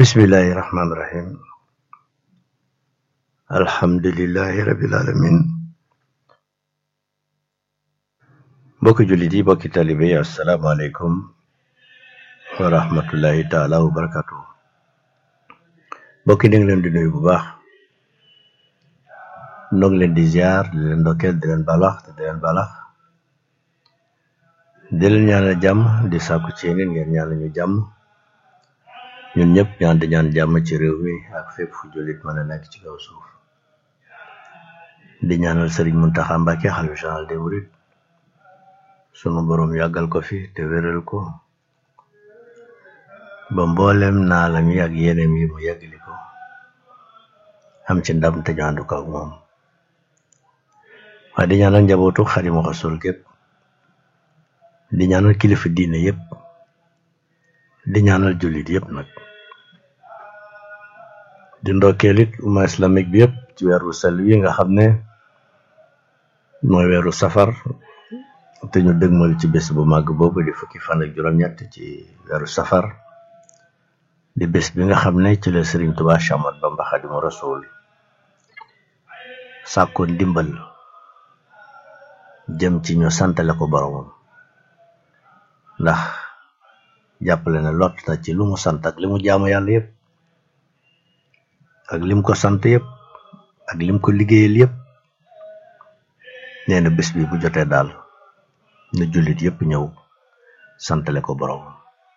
bismillahi rahmaani rahim alhamdulillahi rabbil alamin mbokki jullit yi mbokki talibe yi asalaamaaleykum wa rahmatullahi taala wa barakatu mbokki ni ngi leen di nuyu bu baax noo ngi leen di ziar di leen ndokkeel di leen balax te di leen balax di leen ñaanal jàmm di sàkku ci yéen ngeen ñaanal ñu jàmm ñun ñëpp ñaan di ñaan jàmm ci réew mi ak fépp fu jullit mën a nekk ci kaw suuf di ñaanal sëriñ Muntaxa Mbàkke xalifa général des mourides sunu boroom yàggal ko fi te wéral ko ba mboolem naalam yi ak yeneem yi mu yàggali ko am ci ndam te ñu ànd ko ak moom waaye di ñaanal njabootu Xaadimu Rasuul gépp di ñaanal kilifa diine yépp di ñaanal jullit yépp nag di ndokkeel it umma islamique bi yépp ci weeru sel wi nga xam ne mooy weeru safar te ñu dëgmal ci bés bu màgg boobu di fukki fan ak juróom-ñett ci weeru safar di bés bi nga xam ne ci la Sëriñ Tuubaa Séex Ahmadu Bamba Xaadimu Rasuul sàkkoon ndimbal jëm ci ñu santale ko boromam ndax jàppale na lot na ci lu mu sant ak li mu jaamu yàlla yépp ak lim ko sant yépp ak lim ko liggéeyal yépp nee na bés bi bu jotee daal na jullit yépp ñëw santale ko boromam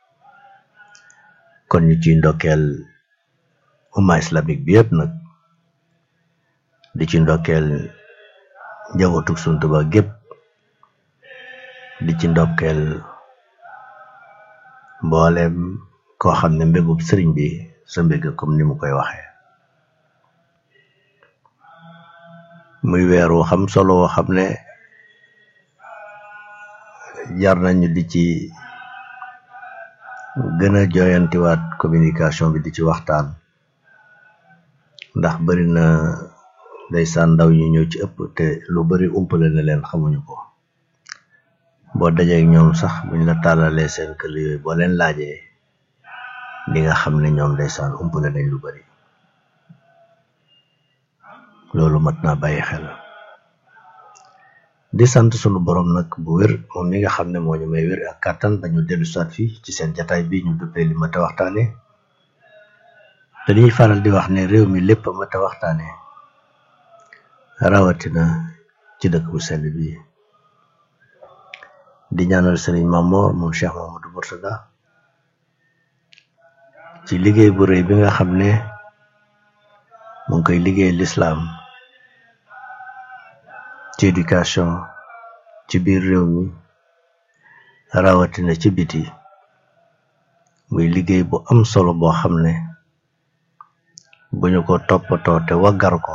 kon ñu ciy ndokkeel umma islamique bi yépp nag di ci ndokkeel njabootu Sëriñ Tuubaa gépp di ci ndokkeel mboolem koo xam ne mbégub sëriñ bi sa mbég comme ni mu koy waxee muy weer wu xam solo woo xam ne jar nañu di ci gën a jooyantiwaat communication bi di ci waxtaan ndax bari na ndeysaan ndaw ñu ñëw ci ëpp te lu bari umpale na leen xamuñu ko boo dajeek ñoom sax buñ la tàllalee seen kël yooyu boo leen laajee di nga xam ne ñoom ndeysaan umpale nañ lu bari loolu mat naa bàyyi xel di sant sunu borom nag bu wér moom mi nga xam ne moo ñu may wér ak kàttan ba ñu dellu soit fii ci seen jataay bi ñu duppee li mat a waxtaane te dañuy faral di wax ne réew mi lépp mat a waxtaane rawatina ci dëkk bu sell bi di ñaanal sëriñ Mamor moom Cheikh Mamadou Mourtada ci liggéey bu rëy bi nga xam ne mu ngi koy liggéey lislaam ci éducation ci biir réew mi rawatina ci biti muy liggéey bu am solo boo xam ne bu ñu ko toppatoo te waggar ko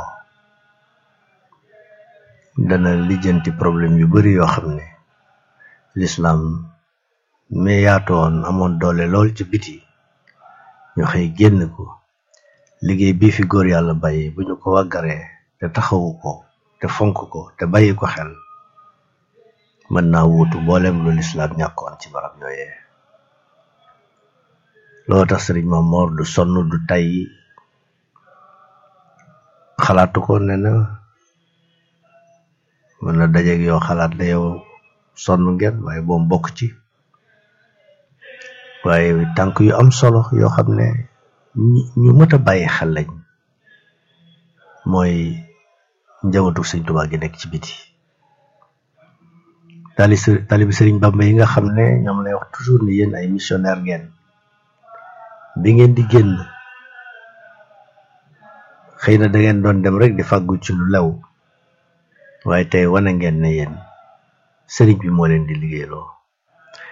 dana lijjanti problème yu bari yoo xam ne lislaam mais yaatoon amoon doole lool ci biti ñu xëy génn ko liggéey bii fi góor yàlla bàyyi bu ñu ko waggaree te taxawu ko te fonk ko te bàyyi ko xel mën naa wuutu mboolem lu lislaam ñàkkoon ci barab yooyee loo tax sëriñ Mamor du sonn du tay xalaatu ko ne na mën na dajeeg yow xalaat la yow sonn ngeen waaye boom bokk ci waaye tànk yu am solo yoo xam ne ñu mët a bàyyi xel lañ mooy njabootu sëriñ Tuubaa gi nekk ci biti tali talibi sëriñ Bamba yi nga xam ne ñoom lay wax toujours ni yéen ay missionnaire ngeen bi ngeen di génn xëy na da ngeen doon dem rek di fàggu ci lu lew waaye tey wane ngeen ne yéen sëriñ bi moo leen di liggéeyloo